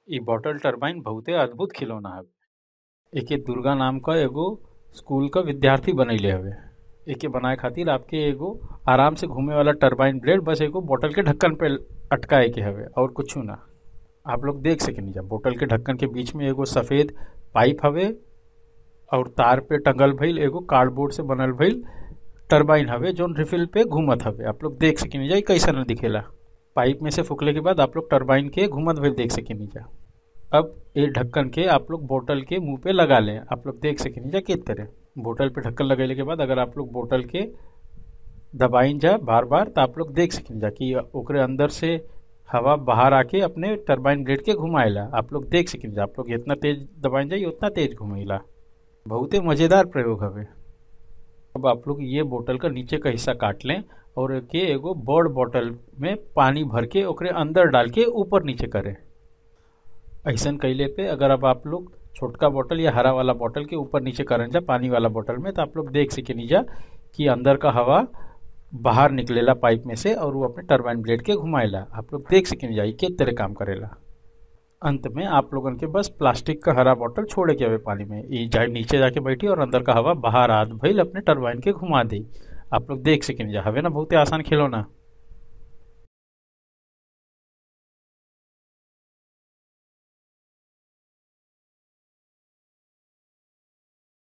इ बॉटल टरबाइन बहुते अद्भुत खिलौना हवे एके दुर्गा नाम क एगो स्कूल क विद्यार्थी बनैले हवे एके बनाए खातिर आपके एगो आराम से घूमे वाला टरबाइन ब्लेड बस एगो बोतल के ढक्कन पे अटकाए के हवे और कुछ ना आप लोग देख सकेनी जा बोतल के ढक्कन के बीच में एगो सफेद पाइप हवे और तार पे टंगल भइल एगो कार्डबोर्ड से बनल भइल टरबाइन हवे जोन रिफिल पे घूमत हवे आप लोग देख सकेनी जा इ कैसन दिखेला पाइप में से फूकले के बाद आप लोग टरबाइन के घूमत भइल देख सकेनी जा अब ये ढक्कन के आप लोग बोतल के मुंह पे लगा लें आप लोग देख सकेनी जा किस तरह बोतल पे ढक्कन लगेले के बाद अगर आप लोग बोतल के दबाइन जा बार बार तो आप लोग देख सकेनी जा कि ओकरे अंदर से हवा बाहर आके अपने टरबाइन ब्लेड के घुमाएला आप लोग देख सकेनी जा आप लोग जितना तेज दबाइन जाए उतना तेज घुमेला बहुते मज़ेदार प्रयोग हवे अब आप लोग ये बोतल का नीचे का हिस्सा काट लें और के एगो बड़ बोतल में पानी भर के ओकरे अंदर डाल के ऊपर नीचे करें ऐसन कैले पे अगर अब आप लोग छोटका बोतल या हरा वाला बोतल के ऊपर नीचे करन जा पानी वाला बोतल में तो आप लोग देख सके जा कि अंदर का हवा बाहर निकलेला पाइप में से और वो अपने टरबाइन ब्लेड के घुमाएला आप लोग देख सके जा के तरह काम करेला अंत में आप लोगन के बस प्लास्टिक का हरा बोतल छोड़े के हवे पानी में ई जाए नीचे जाके बैठी और अंदर का हवा बाहर आद भइल अपने टरबाइन के घुमा दी आप लोग देख सकें जा हवे ना बहुते आसान खिलौना